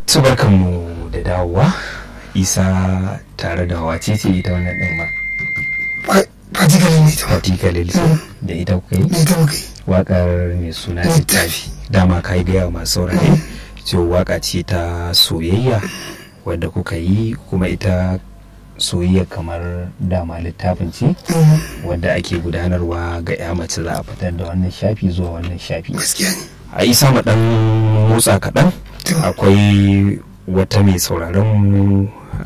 su barkanmu da dawowa isa tare da wace ce ita wannan ɗin ma particularly ne ta particularly da ita kuka yi ne ta muka yi waƙar mai suna littafi dama ka yi gaya masu saurare cewa waƙa ce ta soyayya wadda kuka yi kuma ita soyayya kamar dama littafin ce wadda ake gudanarwa ga ya mace za a fitar da wannan shafi zuwa wannan shafi gaskiya ne a isa mu dan motsa kaɗan akwai wata mai sauraron mu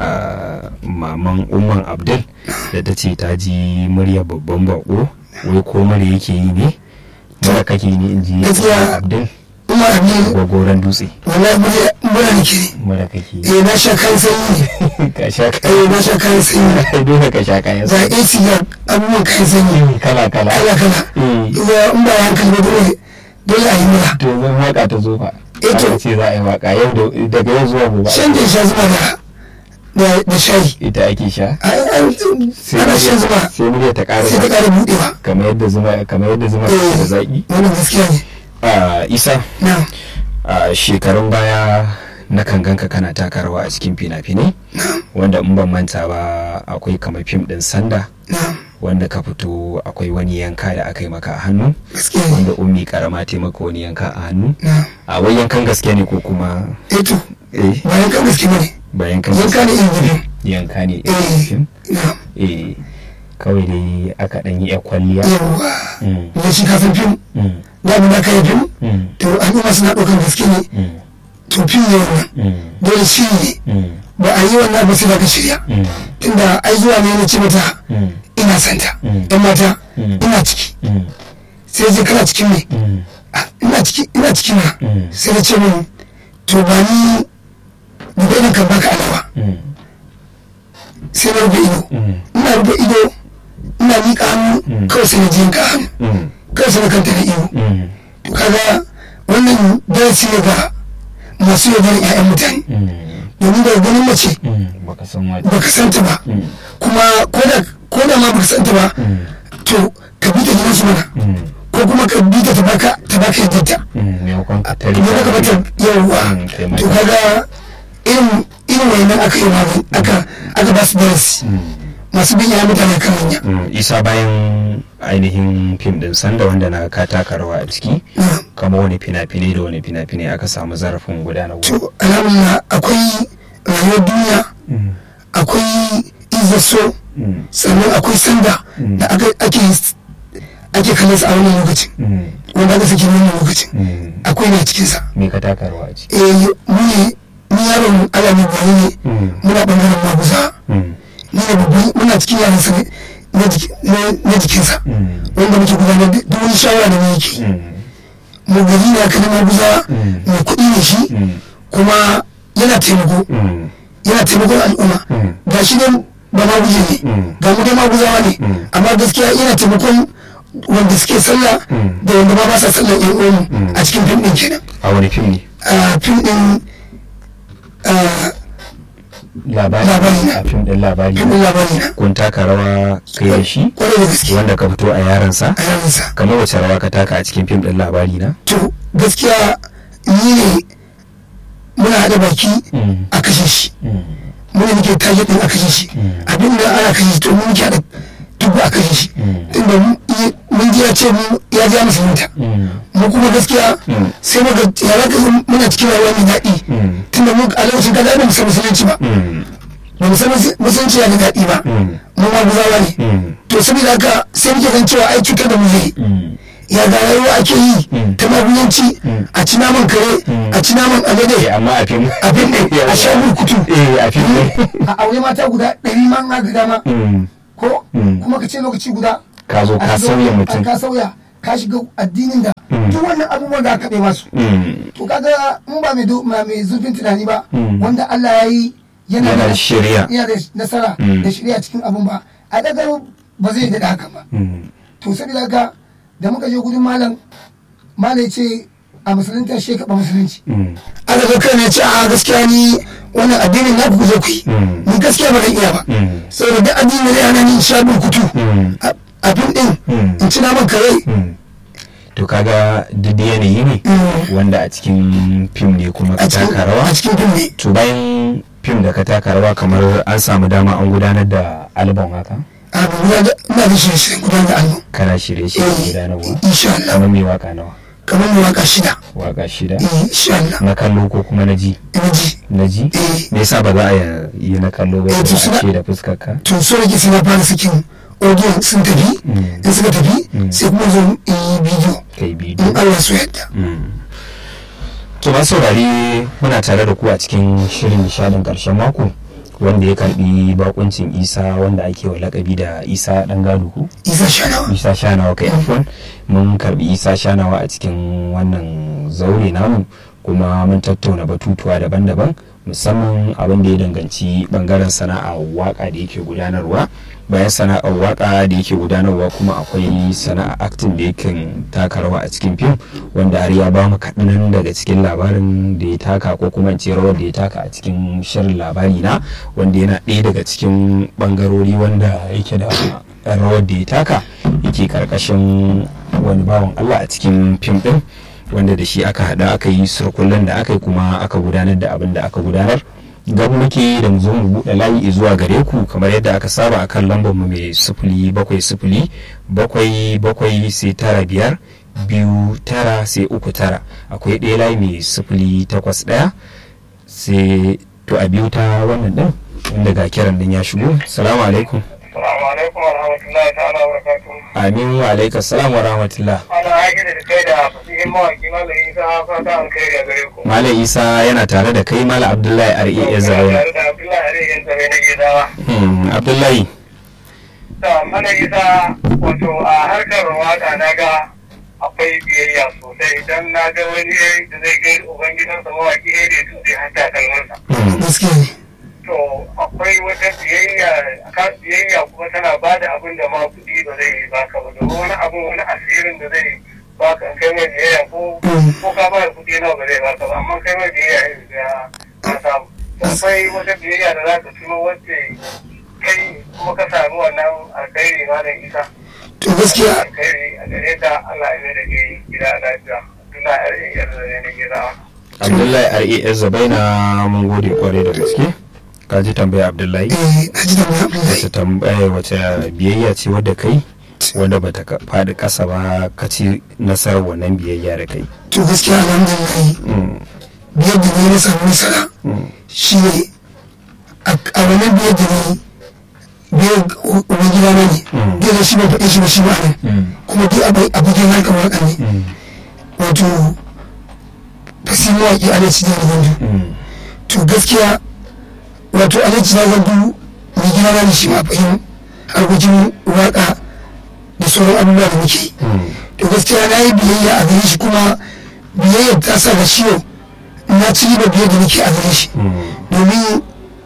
a maman umman abdul da ta ce ta ji murya babban bako wai ko murya yake yi ne mura kake ne in ji Gaskiya. abdul kuma abin gwagoran dutse wallahi murya mura nake ne mura kake yi eh na sha kayan sanyi ne ka sha eh na sha kayan sanyi kai dole ka sha kayan ga sa AC ga abubuwan kayan sanyi kala kala kala kala Eh. ya in ba ya hankali ba dole dole a yi mura to zan waka ta zo fa Eh, to. aka ce za a yi waka yau da- daga yau zuwa gobe shan da sha zuma da da da shayi ita ake sha a an ana shan zuma sai murya ta ƙara sai ta ƙara buɗewa kamar yadda zuma kamar yadda zuma ke da zaki wannan gaskiya ne a isa na a shekarun baya na kan ganka kana taka rawa a cikin fina-finai na wanda in ban manta ba akwai kamar fim din sanda na wanda ka fito akwai wani yanka da aka yi maka a hannu gaskiya ne wanda ummi karama ta yi maka wani yanka a hannu na a wai yankan gaske ne ko kuma eh to eh bayan kan gaske bane ba yankan yanka gaske ne irin gudun yanka ne eh irin fim na eh kawai dai aka ɗan yi 'yar kwalliya yawa Mm, da shi kafin fim mm, da mu da kai fim mm, to al'umma suna ɗaukar gaske ne mm, to fim ne wannan mm, dole shi ne mm, ba a yi wannan ba sai da ka shirya mm, tunda ai zuwa ne na ce mata mm, ina santa Mm. yan mata Mm. ina ciki mm, sai je kana cikin me mm, Ah, ina ciki ina ciki na Mm. sai na ce min to ba ni gobe ina kan baka alawa mm, sai na rufe ido mm, ina rufe ido ina miƙa hannu Mm. kawai sai na je ka hannu mm, kawai sai na kanta da ido mm, to kaga wannan darasi ne ga masu yaudarar 'ya'yan mutane mm, domin daga ganin mace mm, baka san wani baka santa ba Mm. kuma koda koda ma baka santa ba Mm. to ka bi ta gidan su mana Mm, ko kuma ka bi ta ta baka ta baka yadda ta mm, maimakon ka tare idan ka bata yawwa Mm, kai ma to ka- kaga irin irin wayannan aka yi magani aka aka ba su darasi masu bin ya mutane kan hanya Mm, isa bayan ainihin fim din sanda wanda na ka taka rawa a ciki na kama wani fina-finai da wani fina-finai aka samu zarafin gudanarwa to alhamdulillah akwai rayuwar duniya Mm, akwai izaso mm, sannan akwai sanda Mm. da aka ake ake kallon sa a wannan lokacin mm, wanda aka saki wannan lokacin mm. akwai ne a cikinsa me ka taka rawa a ciki eh mu ne ni yaron alamin gwani ne Mm, muna bangaren maguza mm, ni ne babban muna cikin yaran sa ne na jiki- na- na jikinsa mm, wanda muke gudanar da duk wani shawara da mu yake mm, mu gari ne aka na maguza Mm. mai kuɗi ne shi mm, kuma yana taimako mm, yana taimakon al'umma Mm. ga shi ne ba maguje ne Mm. ga mu dai maguzawa ne Mm. amma gaskiya yana taimakon wanda suke sallah Mm. da wanda ba ba sa sallah yan uwanmu Mm. a cikin fim ɗin kenan a wani fim ne a fim ɗin a labari Labari na. a fim din labari fim ɗin labari na kun taka rawa kai da shi kwarai da gaske wanda ka fito a yaransa a yaransa kamar wace rawa ka taka a cikin fim din labari na to gaskiya ni ne muna haɗa baki Mm. a kashe shi Mm, mu ne muke target din a kashe shi Mm. abin da ana kashe shi to mu muke haɗa dubu a kashe shi Mm. tunda mu- i- mun ji ya ce mu ya ji ya musulunta mm, mu kuma gaskiya Mm. sai muka yara ka muna cikin rayuwa mai daɗi Mm. tunda mu a lokacin kaza ba mu san musulunci ba mm, ba mu san musu- musulunci ya da daɗi ba Mm. mu ma guzawa ne mm, to saboda haka sai muke gan cewa ai cutar da mu zai mm, ya ga rayuwa ake yi Mm. ta maguyanci Mm. a ci naman kare Mm. a ci naman eh, alade amma a fim abin ne a sha burkutu eh a fim ne a aure mata guda ɗari ma na ga dama Mm, ko Mm. kuma ka ce lokaci guda ka zo a ka shiga sauya wani- mutum ka sauya ka shiga addinin da Mm. duk wannan abubuwan da aka bai masu Mm, to kaga in ba mai do- ma- mai zurfin tunani ba Mm. wanda Allah ya yi yana Yana da shiriya. yana da nasara Mm. da shirya cikin abun ba a daga ba zai da haka ba mm, to saboda haka da muka je gudun malam malam ya ce a musulunta shi ka ba musulunci mm, aka ga kai ne ce a gaskiya ni wannan addinin na ku zo ku yi Mm. ni gaskiya ba zan iya ba Mm. saboda duk addinin da yana ni sha kutu Mm. a fim din Mm. in ci naman kare mm. to kaga duk da yanayi ne Mm. wanda a cikin fim ne kuma ka a cikin taka rawa a cikin fim ne to bayan fim da ka taka rawa kamar an samu dama an gudanar da album haka a ba guda da ina da shirye shirye gudanar da album kana shirye-shirye gudanarwa insha Allah kamar mai waka nawa kamar mai waka shida waka shida eh, insha Allah na kallo ko kuma na ji ina ji na ji eh me yasa ba za a yi na kallo ba Eh, to kuma a suna- ce da fuskar ka to so nake sai na fara sakin audio sun tafi Mm. in suka tafi Mm. sai kuma zo in yi bidiyo kai bidiyo in Allah so yadda To ba saurari muna tare da ku a cikin shirin nishadin karshen mako wanda ya karbi bakuncin isa wanda ake wa lakabi da isa dan gado ku isa shanawa isa shanawa kai afwan mun karbi isa shanawa a cikin wannan zaure namu kuma mun tattauna batutuwa daban-daban musamman abin da ya danganci bangaren sana'a waka da yake gudanarwa bayan sana'ar waka da yake gudanarwa kuma akwai sana'a acting da yake taka rawa a cikin fim wanda har ya bamu kaɗan daga cikin labarin da ya taka ko kuma in ce rawar da ya taka a cikin shirin labari na wanda yana ɗaya daga cikin bangarori wanda yake da rawar da ya taka yake karkashin wani bawan Allah a cikin fim ɗin wanda da shi aka haɗa aka yi surkullen da aka yi kuma aka gudanar da abin da aka gudanar gab muke da mu zo mu buɗe layi zuwa gare ku kamar yadda aka saba a kan lambar mu mai sifili bakwai sifili bakwai bakwai sai tara biyar biyu tara sai uku tara akwai ɗaya layi mai sifili takwas ɗaya sai to a biyu ta wannan ɗin inda ga kiran ɗin ya shigo salamu alaikum Assalamu alaikum wa rahmatullahi ta'ala wa barakatuhu. amin wa alaikum salam wa rahmatullah Ana haƙi da kai da fasihin mawaƙi Malam Isa fata alkhairi a gare ku. malam isa yana tare da kai malam abdullahi res zaune Tare da Abdullahi Ariyan Zabe na Gidawa. Hmm, abdullahi Da Malam Isa wato a harkar waƙa na ga akwai biyayya sosai don na ga wani da zai kai ubangidansa mawaƙi ya da su zai hanta kalmarsa. Hmm, gaskiya ne To akwai wata biyayya kan biyayya kuma tana ba da abin da ma kuɗi ba zai yi baka ba domin wani abin wani asirin da zai baka in kai mai biyayya ko ko ka ba da kuɗi nawa ba zai baka ba amma kai mai biyayya ya ka samu. Akwai wata biyayya da za ka tuno wacce kai kuma ka samu wannan alkhairi malam isa. to gaskiya Alkhairi a gare ka Allah ya mai da ke gida lafiya. Tuna yar da ne na gida. abdullahi res zabaina mun gode kwarai da gaske ka ji tambaya abdullahi eh na ji da mai abdullahi wace tambaya wace biyayya ce wadda kai wanda bata ka- faɗi ƙasa ba ka ci nasarar wannan biyayya da kai to gaskiya alhamdulillah Hmm, biyar da ne na samu nasara hmm, shi ne a wannan biyar da ne biyar uban gida na ne Mm. biyar da shi ba faɗe shi ba shi ba ne hmm, kuma duk abu abokin harkar waka ne hmm, wato fasihin mawaƙi alhaji da gandu hmm, to gaskiya wato alhaji da gandu mai gida na ne shi ma fahim harkokin waka da sauran abubuwa da muke yi hmm. to gaskiya na yi biyayya a gare shi kuma biyayyar ta sa da ciwo na ci riba biyar da nake a gare shi domin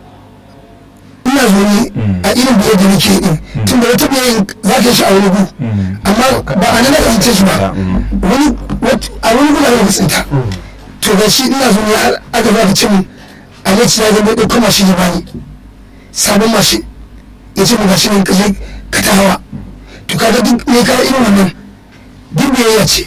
ina zo ne a irin biyar da nake din tun da wata biyayyar za ka yi shi a wani gu amma ba a nan na fahimce shi ba wani wat- a wani gu na da tsinta to ga shi ina zo ne har aka ba da cin alhaji na zama ɗaukar mashin ya bani sabon mashin ya ce mu ga shi ne ka je ka ta hawa to kaga duk ne ka irin wannan duk biyayya ce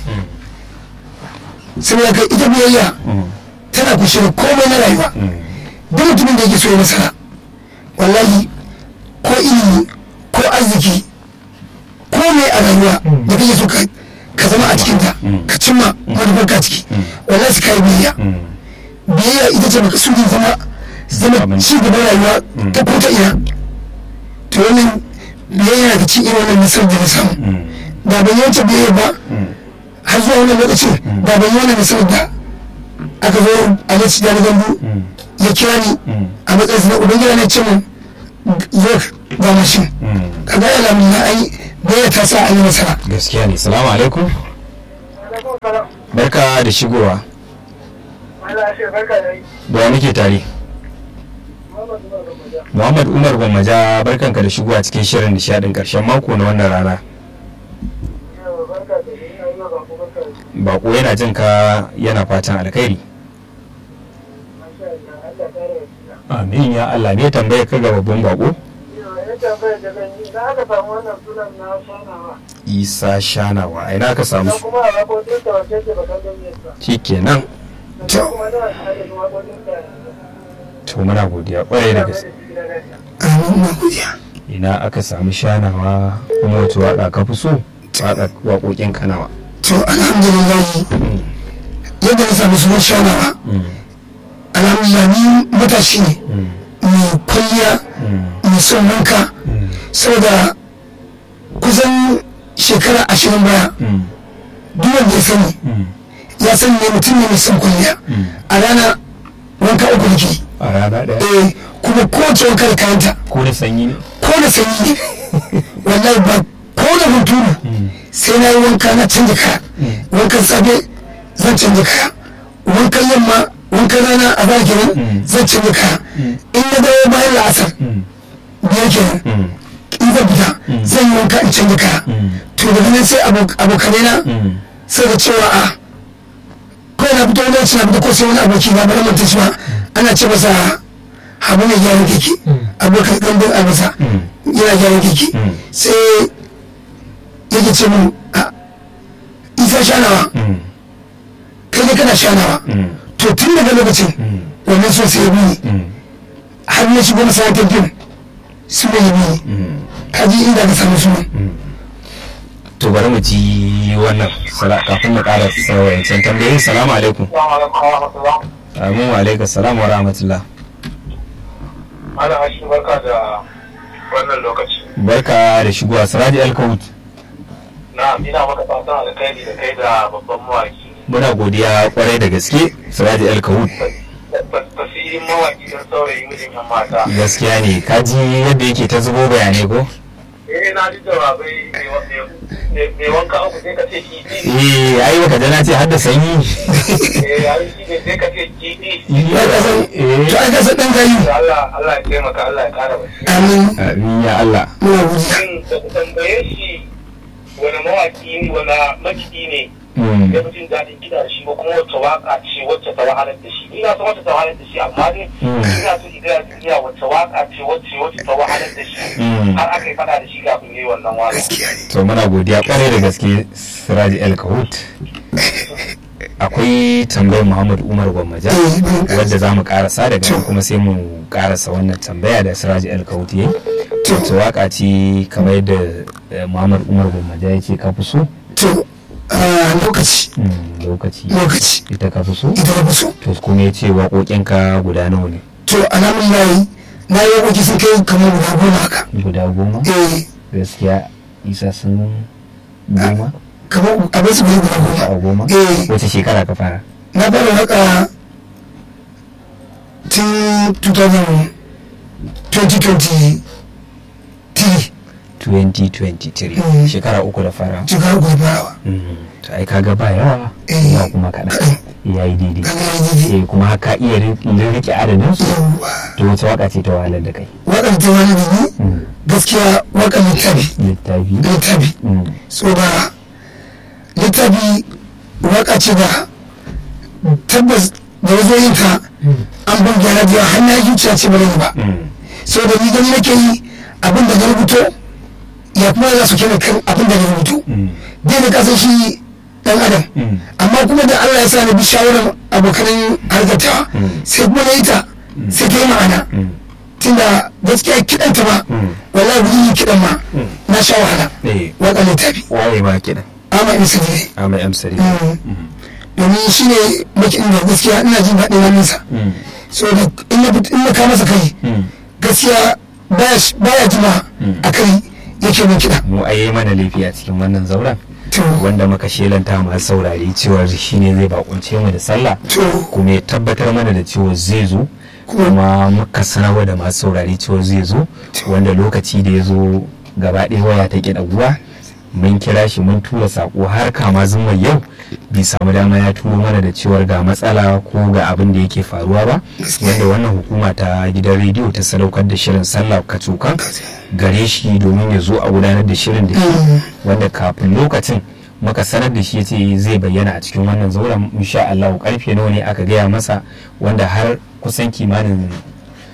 saboda kai ita biyayya tana kushe da komai na rayuwa duk mutumin da yake so ya nasara wallahi ko ilimi ko arziki ko mai a rayuwa da kake so ka ka zama a cikinta ka cimma manufar ka ciki wallahi su kai biyayya biyayya ita ce baka so zama zama ci gaban rayuwa ta ko ta ina to wannan biyayya da ci irin wannan nasarar da na samu da ban yi wata biyayya ba har zuwa wannan lokacin da ban yi wannan nasarar da aka zo a lokacin da na gambu ya kira ni a matsayin na ubangida ne ce mun zo ga mashin kaga ya lamu na ai biyayya ta sa an yi nasara gaskiya ne salamu alaikum barka da shigowa da wa muke tare muhammad umar gwammaja barkanka da shigowa cikin shirin nishadin karshen mako na wannan rana bako yana jin ka yana fatan alkhairi amin ya allah ne tambaya ka ga babban bako yadda bai da zan yi na aka samu wannan sunan na shanawa isa shanawa a ina aka samu na shi kuma a rakotin da wace ce bakan ganyen sa shikenan sannan kuma na tare da wakotin da to muna godiya kwarai da gaske amin na godiya ina aka samu shanawa kuma wace waka ka fi so waka waƙoƙin kanawa to alhamdulillah yadda na samu sunan shanawa alhamdulillah ni matashi ne mai kwalliya mai son wanka saboda kusan shekara ashirin baya duk wanda ya sani ya sani ne mutum ne mai son kwalliya a rana wanka uku nake yi. a rana ɗaya eh kuma kowace wanka da kayanta ko da sanyi ne ko da sanyi ne wallahi ba ko da hunturu sai na yi wanka na canja kaya wankan safe zan canja kaya wankan yamma wankan rana a baya kenan zan canja kaya in na dawo bayan la'asar biyar kenan in zan fita zan yi wanka in canja kaya to daga nan sai abo- abokanai na sai da cewa a kawai na fito wani na fito ko sai wani aboki na bari manta shi ba ana ce masa habu mai gyaran keke abokan ɗanɗan albasa yana gyaran keke sai yake ce mun a isa shanawa kai ne kana shanawa to tun daga lokacin wannan so sai ya bi ni har na shigo masana'antar fim su ne ya bi ni ka ji inda ka samu sunan to bari mu ji wannan sala- kafin mu ƙara sauyancin tambayoyi salamu alaikum amin wa alaikum salam wa rahmatullah ana hashi barka da wannan lokaci barka da shigowa siraji alkawut na ina maka fatan alkhairi da kai da babban mawaki muna godiya kwarai da gaske siraji alkawut tasirin mawaki don saurayi mijin yan mata gaskiya ne kaji yadda yake ta zubo bayanai ko eh na ji jawabai mai wanka uku sai ka ce kifi eh ai baka jana ce har da sanyi eh yayi shi ne sai ka ce kifi ya kasan to ai kasan ɗan gayu Allah Allah ya taimaka Allah ya kara basira amin amin ya Allah muna godiya shin da ku tambaye shi wani mawaki ne wani makiɗi ne Mm. ya fi jin daɗin kiɗa da shi ko kuma wacce waka ce wacce ta wahalar da shi ina son wacce ta wahalar da shi amma dai Mm. ina so idan duniya wacce waka ce wacce wacce ta wahalar da shi Mm. har aka yi faɗa da shi kafin yi wannan waka gaskiya ne to muna godiya kwarai da gaske siraji alkawut akwai tambayar muhammad umar gwammaja wadda za mu karasa daga nan kuma sai mu karasa wannan tambaya da siraji alkawut ya yi wacce waka ce kamar yadda eh, muhammad umar gwammaja ya ce ka fi so to a lokaci Mm, lokaci lokaci ita ka fi so ita na fi so to kuma ya ce waƙoƙinka guda nawa ne to alhamdulillah na yi wakoki sun kai kamar guda goma haka guda goma eh gaskiya isa sun goma kamar abin su bai guda a goma goma eh wace shekara ka fara na fara waka tun 2000 2023 2023 Mm. shekara uku da fara shekara uku da farawa Mm, to ai kaga ba yawa Eh. ba kuma kaɗan ya yi daidai kaga ya daidai eh kuma haka iya ri- rike adadin su yawwa to wace waka ce ta wahalar da kai wakar ta wani da ni Mm, gaskiya wakar littafi littafi littafi Mm, so da littafi waka ce da tabbas da wazo yin ta an ban gyara da yawa har na yi zuciya ce ba zan yi ba mm, so da ni gani nake yi abin da na rubuto ya kuma za su kena kan abin da na rubuto mm, dai da kasan shi dan adam mm, amma kuma da Allah ya sa na bi shawarar abokanan harkatawa Mm. sai kuma na yi ta sai ta yi ma'ana mm, tunda gaskiya kiɗan ta ba Mm. wallahi gudun yi kiɗan ma Mm. na sha wahala eh waka littafi waye ma kiɗan amma in sani ne a mai amsari Mm. domin shi ne makiɗin da gaskiya ina jin daɗin hannunsa Mm, so da in na fit- in na kama masa kai mm. gaskiya baya sh- baya jima Mm. a kai yake min kiɗa mu a yi mana laifi a cikin wannan zauren to wanda muka shelanta masu saurari cewa shine zai bakunce mu da sallah to kuma ya tabbatar mana da cewa zai zo kuma muka sanarwa da masu saurari cewa zai zo wanda lokaci da ya zo gaba ɗaya waya ta ƙi ɗaguwa mun kira shi mun tura saƙo har kama zuma yau bai samu dama ya turo mana da cewar ga matsala ko ga abin da yake faruwa ba wanda wannan hukuma ta gidan rediyo ta sadaukar da shirin sallah kacokan gare shi domin ya zo a gudanar da shirin da shi wanda kafin lokacin muka sanar da shi ya ce zai bayyana a cikin wannan zauren insha Allah karfe nawa ne aka gaya masa wanda har kusan kimanin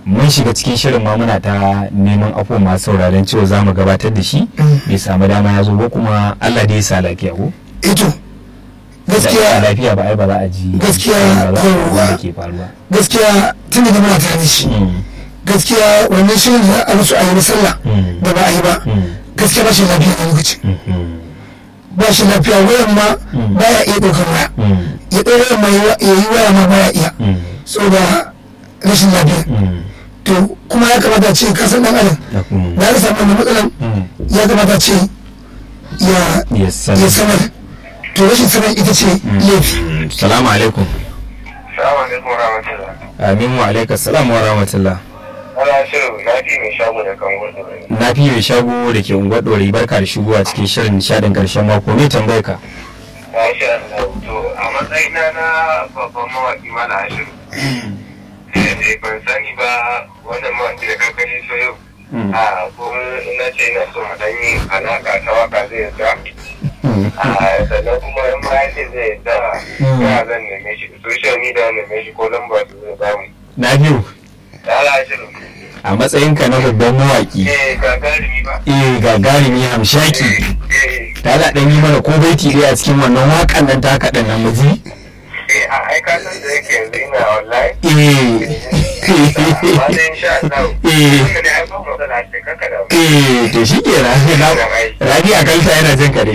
mun shiga cikin shirin ma muna ta neman afo masu sauraron cewa za mu gabatar da shi bai samu dama ya zo ba kuma Allah dai ya sa lafiya ko ito da gaskiya lafiya ba ai ba za a ji Gaskiya, ba za a ji abin da yawwa. ke faruwa gaskiya tun da muna tare da shi Mm, gaskiya wannan shirin da a musu a yi na sallah Mm. da ba a yi ba mm, gaskiya ba shi lafiya a lokacin mhm, ba shi lafiya wayan ma baya iya ɗaukar waya mm, ya ɗau wayan ma ya yi waya ma baya iya mm, saboda rashin lafiya mm, to kuma ya kamata a ce ka san ɗan adam da kuma- da aka samu wannan matsalan mm, ya kamata a ce ya ya san- ya sanar to rashin sanar ita ce laifi Mm, salamu alaikum Salamu alaikum wa rahmatullah. amin wa alaikas salam wa rahmatullah Ana shirin na fi mai shago da kan gudu. na fi mai shago da ke unguwar ɗori barka da shigowa cikin shirin nishadin karshen mako me tambayar ka Masha Allah. To a matsayina na babban mawaƙi mana ashiru. Eh, ban sani ba wannan mawaƙi da kakari so yau. A ko ina ce ina so mu ɗan yi alaƙa ta waka zai yarda. A sannan kuma in ma yace zai yarda ya zan neme shi social media neme shi ko lamba su zai bamu. na biyu Da ala ashiru. a matsayinka na babban mawaki Eh, gagarumi ba. eh gagarumi hamshaki Eh, ta da ɗan yi mana ko baiti dai a cikin wannan waƙan nan taka ɗan nan muji eh, a aika san da yake yanzu ina online. eh Amma dai insha Allah. Eh. Tunda dai ai ba matsala ce kaka da mu. eh to shi ke rabi a kalta yana jin kare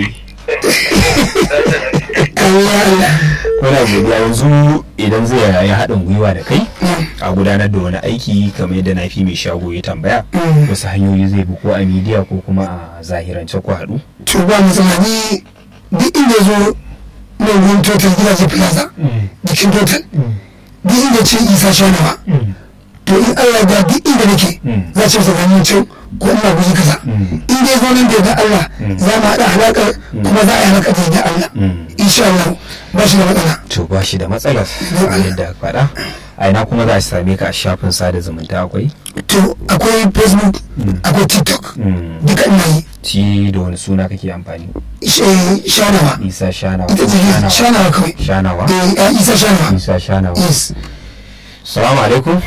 Allah Allah muna godiya yanzu idan zai yi haɗin gwiwa da kai a gudanar da wani aiki kamar yadda na fi mai shago ya tambaya wasu hanyoyi zai bi ko a midiya ko kuma a zahirance ku haɗu to ba matsala ni duk inda ya zo na wurin total gidaje plaza jikin total duk inda ce isa shanawa to in allah da duk inda nake Mm. za ce masa ganin can ko ina guji kaza Mm. in dai zo nan da yadda allah za mu haɗa alaƙar kuma za a yi alaƙar da yadda allah Mm. insha allah ba shi da matsala to ba shi da matsala kamar yadda aka faɗa a ina kuma za a same ka a shafin sada zumunta akwai to akwai facebook akwai tiktok Mm. duka ina yi ci da wani suna kake amfani Sh- shanawa isa shanawa ita ce shanawa kawai shanawa eh eh, isa shanawa isa shanawa yes salamu alaikum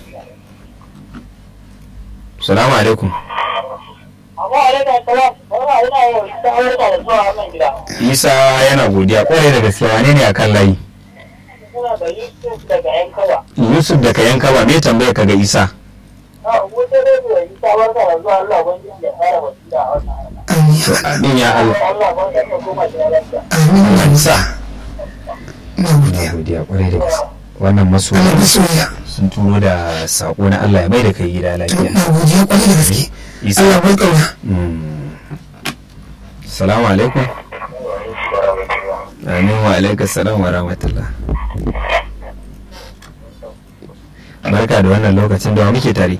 salamu alaikum Amma alaikum salam. Wani ina yau ta aurata da zuwa wannan gida. isa yana godiya kwarai da gaske wane ne akan layi Suna da Yusuf daga yan kawa. yusuf da ka yanka ba me tambayar ka ga isa A wuce da zuwa yi ta barka da zuwa Allah wani da fara wasila a wannan harka. amin amin ya allah Allah wani da koma da lafiya. amin na isa na na godiya godiya kwarai da gaske wannan masoya Allah da soyayya sun turo da sako na allah ya mai da kai gida to lafiya na godiya kwarai da gaske isa Allah bai kauna Mm. salamu alaikum amin wa alaikum salam wa rahmatullah barka da wannan lokacin da wa muke tare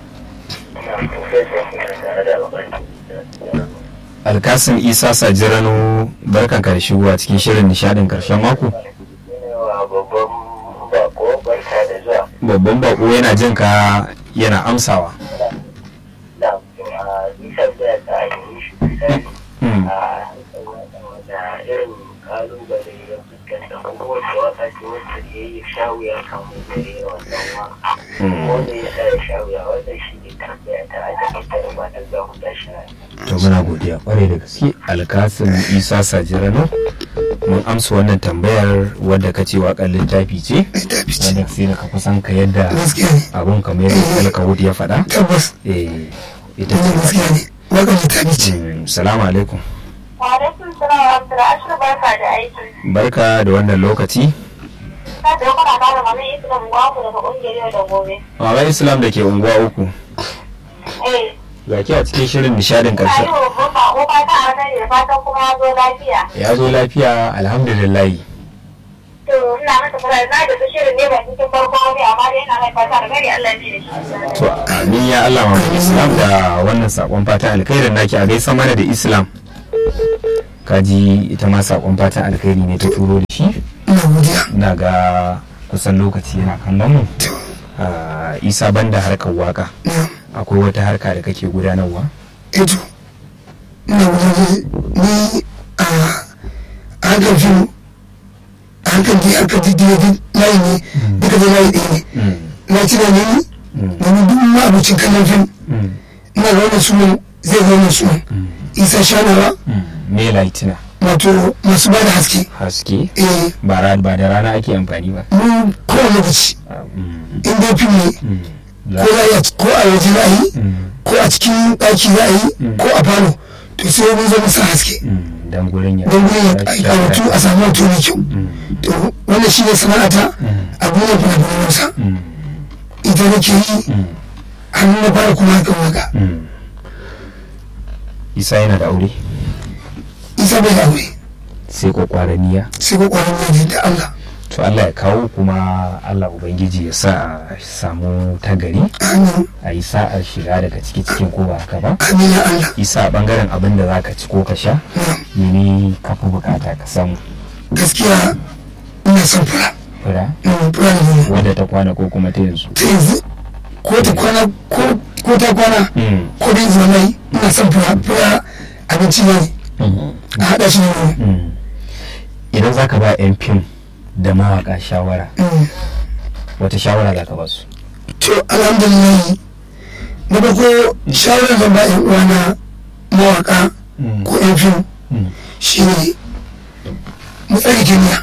alkasim isa sajirano barkan ka da shigowa cikin shirin nishadin karshen mako Babban bako barka da zuwa. babban bako yana jin ka yana amsawa Da nisan da ta yi shi misali Mm. a da irin kalubale ya fuskanta kuma wata wata ce wacce ya yi shawu ya kamu da yin wannan waka. Mm. Wanda ya sa ya shawu ya wannan shi ne tambaya ta a takaitar da matan za mu tashi na to muna godiya kwarai da gaske alkasim isa sajirano mun amsa wannan tambayar wadda ka ce waƙar littafi ce mai tafi ce wadda sai da ka kusan ka yadda gaskiya ne abun kamar yadda alkawud ya faɗa tabbas eh ita wannan ce gaskiya ne wakar littafi ce Mm, salamu alaikum Alaikum salam wa rahmatullahi ashir barka da aiki. barka da wannan lokaci Ka da kuna kara mana islam gwaku daga kungiyar yau da gobe. Mama Islam da ke unguwa uku Eh, ga ki a cikin shirin nishadin ka yi karshe wa babba ko fata a nan da fatan kuma ya zo lafiya. ya zo lafiya alhamdulillah To ina masa fara na da su shirin ne ba cikin farko ne amma dai ina mai fata da gari Allah ya da shi. to amin ya Allah Mama Islam da wannan sakon fatan alkhairin naki a gaisa mana da Islam kaji ita ma sakon fatan alkhairi ne ta turo da shi ina godiya na ga kusan lokaci yana kallon mu to Ah, isa banda harkar waka na akwai wata harka da kake gudanarwa eto ina gudanar ni a a harkar fim a harkar da harkar da da layi ne duka da layi ɗaya ne na ci da ni domin duk ma abincin kallon fim ina ga wannan sunan zai ga wannan sunan isa shanawa me laitina wato masu ba da haske haske eh ba ra- ba da rana ake amfani ba mun kowane lokaci Mm, in dai fim ne mm, ko za a yi a- ko a waje za a yi mm, ko a cikin ɗaki za a yi ko a falo to sai mun zama sa haske mm, dan gurin ya don gurin ya karatu a samu hoto mai kyau to wannan shi ne sana'ata a gurin fina-finan hausa Mm, ita nake yi mm, hannun na fara kuma hakan waka mm. isa yana da aure isa bai da aure sai kwakwaraniya sai ko kwanan mai da Allah to Allah ya kawo kuma Allah Ubangiji ya sa a samu tagari amin a yi sa'ar shiga daga ciki cikin ko ba haka ba amin ya Allah isa a bangaren abin da za ka ci ko ka sha na'am mene ka fi bukata ka samu gaskiya ina son fura fura Mm, fura da nono wadda ta kwana ko kuma ta yanzu ta yanzu ko ta kwana ko ko ta kwana Mm, ko da yanzu mai ina son fura fura abinci ne mm, a haɗa shi da nono mm. idan za ka ba 'yan fim da mawaka shawara Mm. wata shawara za ka ba su to alhamdulillah na farko shawarar zan ba yan uwana mawaka ko yan fim Mm, shi ne mu tsare kimiyya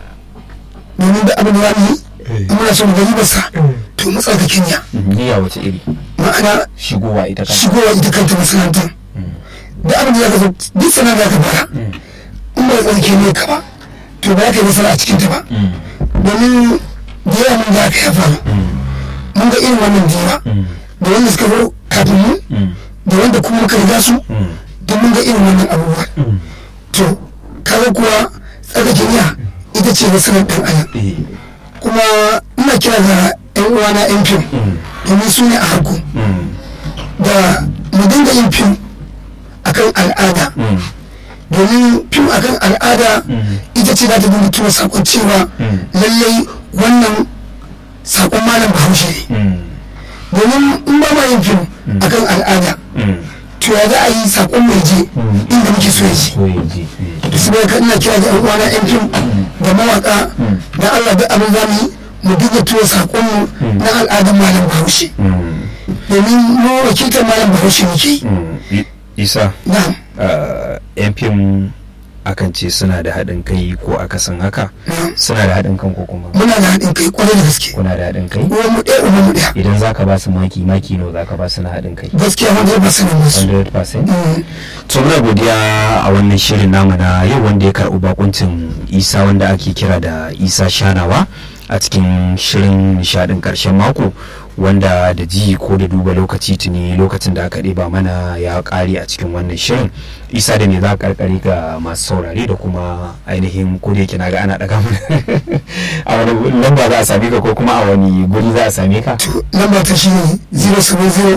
domin da abin da za mu yi in muna son gari basa to mu tsare kimiyya mm, niyya wace iri ma'ana shigowa ita kanta shigowa ita kanta masana'antar da abin da za ka zo duk sana'a za ka fara in ba tsare kimiyya ka ba to ba za ka yi nasara a cikin ta ba Mm, domin da yawa mun ga aka ya faru mun ga irin wannan jiwa mm, da wanda suka zo kafin mu mm, da wanda kuma muka riga su mm, duk mun ga irin wannan abubuwa mm. to kaga kuwa tsarkake niyya ita ce nasarar ɗan adam Eh, kuma ina kira ga yan uwana yan fim mm, domin su ne a harko mm, da mu dinga yin fim akan al'ada mm, domin fim akan al'ada Mm. ita ce za ta dinga tura sakon cewa Mm. lallai wannan sakon malam bahaushe ne mm, domin in ba ma yin fim akan al'ada mm. to ya za a yi sakon mai je Mm. inda muke so ya je so ya ji da su bai ina kira da yan uwana yan fim da mawaka da Allah da abin zamu yi mu dinga tura sakon mu na al'adar malam bahaushe Mm, domin mu wakiltar malam bahaushe muke yi mm. I- isa na'am uh, yan fim akan ce suna da haɗin kai ko akasin haka na'am suna da haɗin kan ko kuma muna da haɗin kai kwarai da gaske kuna da haɗin kai uwan mu ɗaya uwan mu ɗaya idan za ka ba su maki maki nawa za ka ba su na haɗin kai gaskiya wanda ba sanin masu 100% Mm. to muna godiya a wannan shirin namu na yau wanda ya karɓi bakuncin isa wanda ake kira da isa shanawa a cikin shirin nishadin ƙarshen mako wanda da ji ko da duba lokaci tuni lokacin da aka ɗeba mana ya ƙare a cikin wannan shirin isa da ne za a karkare ga masu saurare da kuma ainihin ko da yake na ga ana ɗaga mana a wani lamba za a same ka ko kuma a wani guri za a same ka to lamba ta shi ne 070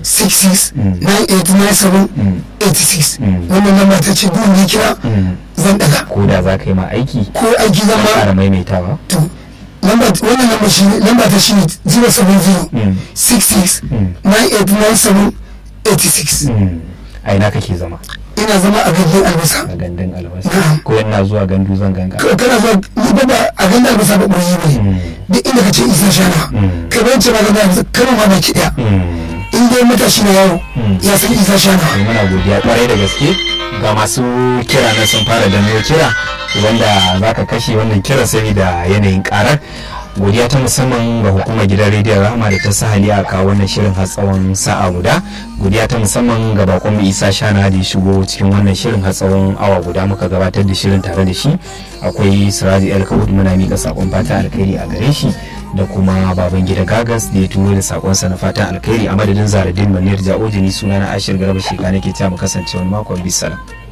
66 9897 86 Mm. wannan lamba ta ce duk wanda ya kira Mm. zan daga ko da za ka yi ma aiki ko aiki zan ka ƙara ma maimaitawa to lamba wannan lamba shi ne lamba ta shi ne 070 Mm. 66 Mm. 9897 86 Mm. a ina kake zama ina zama a gandun albasa a gandun albasa Na'am. ko yana zuwa gandu zan ganka Ka- kana zuwa ni ba ba a gandun albasa ba ɓoyi ba Mm. ne duk inda ka ce isa shana Mm. kai bayan ce ba gandun albasa kano ma baki ɗaya Mm. in dai matashi na yawo Mm. ya san isa shana to muna godiya kwarai da gaske ga masu kira na sun fara danno kira wanda za ka kashe wannan kira saboda yanayin karar godiya ta musamman ga hukumar gidan rediyon rahama da ta sa hali a kawo wannan shirin har tsawon sa'a guda godiya ta musamman ga bakon mu isa shana da ya shigo cikin wannan shirin har tsawon awa guda muka gabatar da shirin tare da shi akwai siraji el kawud muna mika sakon fata alkhairi a gare shi da kuma baban gida gagas da ya turo da sakonsa na fatan alkhairi a madadin zaradin manir ja'ojini suna na ashir garba sheka nake ta mu kasance wani makon bisalam